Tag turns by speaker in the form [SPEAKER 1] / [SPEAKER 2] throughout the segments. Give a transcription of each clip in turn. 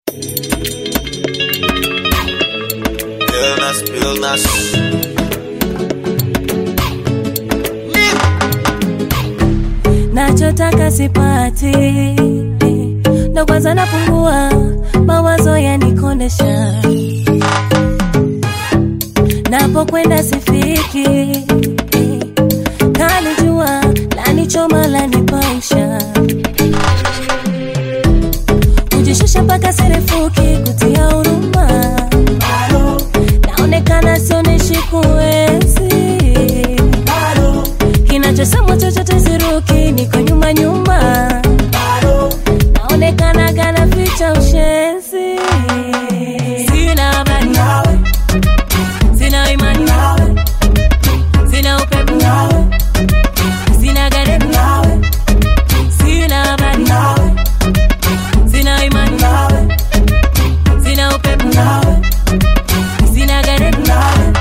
[SPEAKER 1] Illness, illness.
[SPEAKER 2] nachotaka sipati, ndo kwanza napungua, mawazo yanikondesha, napokwenda sifiki, kalijua lanichoma lanipausha, kujishusha mpaka sirefuki, kutia huruma, naonekana sionyeshi kuwezi kinachosemwa chochote siruki, niko nyuma nyuma, naonekana kana ficha ushenzi. Sina habari nawe, sina imani nawe, sina upepo nawe, sina garebu nawe, sina habari nawe, sina imani nawe, sina upepo nawe, sina garebu nawe.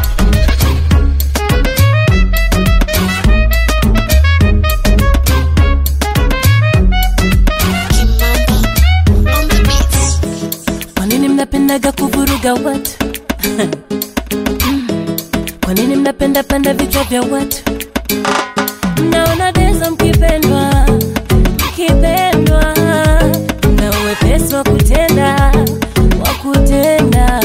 [SPEAKER 2] Kwa nini mnapendaga kuvuruga watu? Kwa nini mnapenda penda vichwa vya watu? Mnaona dezo mkipendwa, mkipendwa, na uwepesi wa kutenda, wa kutenda,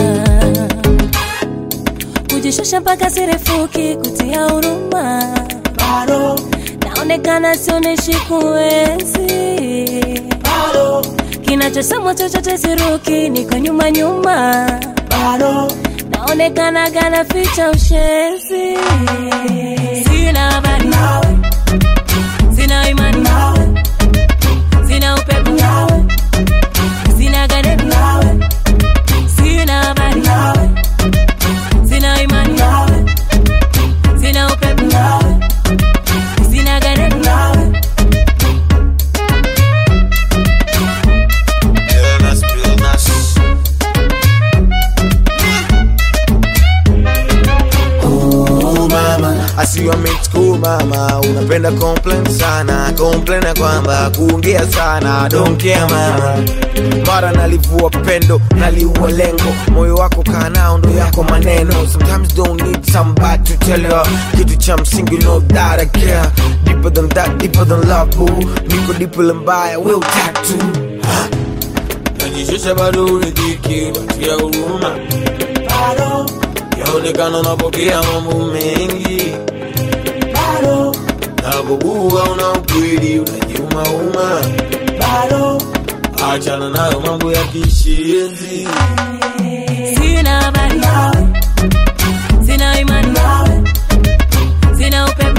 [SPEAKER 2] kujishusha mpaka sirefuki, kutia huruma, naonekana sionyeshi kuwezi kinachosemwa chochote siruki, niko nyuma nyuma, naonekana gana ficha ushenzi. Sina habari nawe, sina imani nawe, sina upepo nawe, sina garebu nawe, sina habari nawe, sina imani nawe, sina upepo nawe, sina garebu nawe.
[SPEAKER 1] Illness, illness. Oh mama, I see you meant school mama, unapenda complain sana, complain ya kwamba kuongea sana, don't care mama. Mara nalivua pendo, naliua lengo, moyo wako kaa nao ndo yako maneno. Sometimes don't need somebody to tell you kitu cha msingi, know that I care. Deeper than that, deeper than love boo. Niko deeper mbaya, will tattoo. Najishusha bado uridhiki, watia huruma yaonekana unapokea mambo mengi napokuwa una ukweli unajiumauma achana nayo mambo ya kishenzi
[SPEAKER 2] Sina habari nawe, sina imani nawe, sina upepo